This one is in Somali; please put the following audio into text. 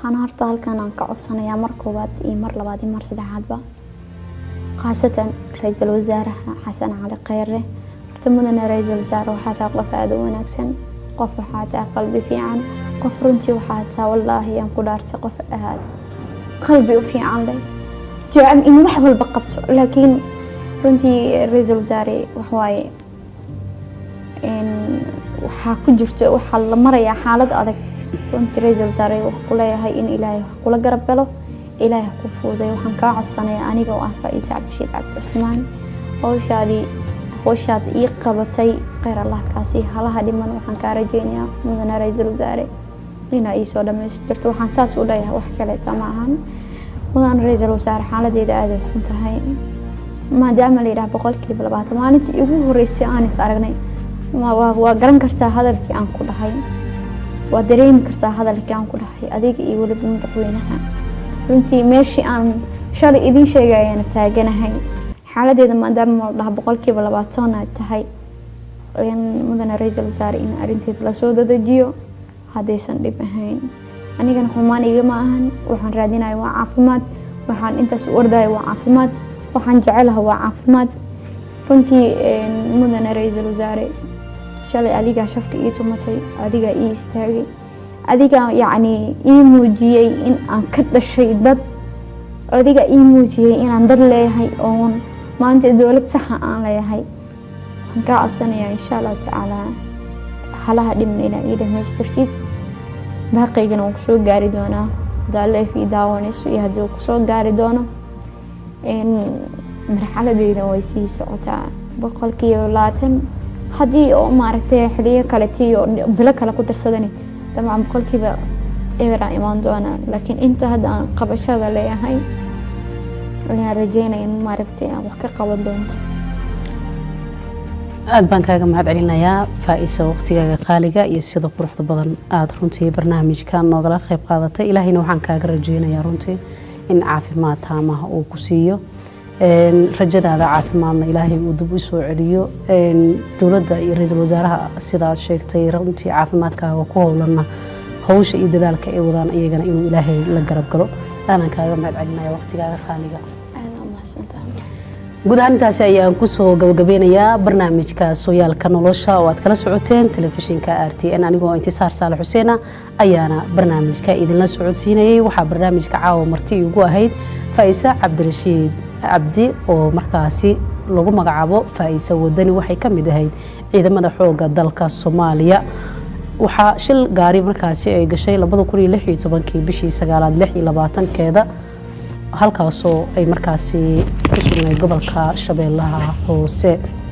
waxaan horta halkan aan ka codsanayaa mar koowaad iyo mar labaad iyo mar saddexaadba khaasatan ra-iisul wasaaraha xasan cali kheyre horta mudane ra-iisul wasaare waxaa tahay qof aada u wanaagsan qof waxaa tahay qalbi fiican qof runtii waxaa tahay wallaahi aan ku dhaartay qof aad qalbi u fiican leh jecel in wax walba qabto laakiin runtii ra-iisul wasaare waxwaaye waxaa ku jirto waxaa la marayaa xaalad adag runtii ra-iisul wasaare waxaa ku leeyahay in ilaahay wax kula garab galo ilaahay ku fuuday waxaan kaa codsanayaa aniga oo ah faa-iise cabdishiid cabdi cusmaan howshaadii howshaad ii qabatay kheyr allah kaasi halaha dhiman waxaan kaa rajeynayaa mudane ra-iisul wasaare inaa iisoo dhamaystirto waxaan saas u leeyahay wax kaleeta ma ahan mudane ra-iisul wasaare xaaladeeda aaday xun tahay maadaama la yidhaha boqolkiiba labaatan maalintii igu horeysay aan is aragnay waa garan kartaa hadalkii aan ku dhahay waa dareemi kartaa hadalkii aan ku dhahay adiga iyo weliba madaxweynaha runtii meeshii aan shalay idiin sheegayana taaganahay xaaladeeda maadaama la dhaha boqolkiiba labaatan ay tahay mudane ra-iisul wasaare in arrinteeda lasoo dadajiyo haddaysan dhib ahayn anigana xumaan igama ahan waxaan raadinaya waa caafimaad waxaan intaas u ordaya waa caafimaad waxaan jecelaha waa caafimaad runtii mudane ra-iisul wasaare shalay adigaa shafka ii tumatay adigaa ii istaagay adigaa yacni ii muujiyey in aan ka dhashay dad adigaa ii muujiyey inaan dad leeyahay oon maanta dowlad saxa aan leeyahay waxaan kaa codsanayaa insha allahu tacaalaa halaha dhiman inaa ii dhamaystirtid baaqaygana waan kusoo gaari doonaa hadaa leefii daawanayso iyo haddii kusoo gaari doono marxaladeyda way sii socotaa boqolkiiba labaatan haddii oo maaragtay xiliyo kaleti iyo bilo kale ku darsadani dabcan boqolkiiba eberaa imaan doonaa laakiin inta hadda aan qabashada leeyahay ayaan rajeynaya in maaragtay aan wax ka qaban doonto aada baan kaaga mahad celinayaa faa-isa waqtigaaga qaaliga iyo sida quruxda badan aada runtii barnaamijka noogala qeyb qaadatay ilaahayna waxaan kaaga rajeynayaa runtii in caafimaad taamaha uu ku siiyo rajadaada caafimaadna ilaahay uu dib u soo celiyo dowladda iyo ra-iisul wasaaraha sidaad sheegtay runtii caafimaadkaaga ku howlana howsha iyo dadaalka ay wadaan iyagana inuu ilaahay la garab galo aanan kaaga mahad celinaya waqtigaaga qaaliga guud ahaan intaasi ayaan kusoo gabagabeynayaa barnaamijka sooyaalka nolosha oo aad kala socoteen telefishinka r t n anigoo intisaar saale xuseena ayaana barnaamijka idinla socodsiinayay waxaa barnaamijka caawa marti igu ahayd faa-ise cabdirashiid cabdi oo markaasi lagu magacaabo faa-ise wadani waxay ka mid ahayd ciidamada xooga dalka soomaaliya waxaa shil gaari markaasi ay gashay kii bishii sagaalaad keeda halkaasoo ay markaasi ku sugnay gobolka shabeellaha hoose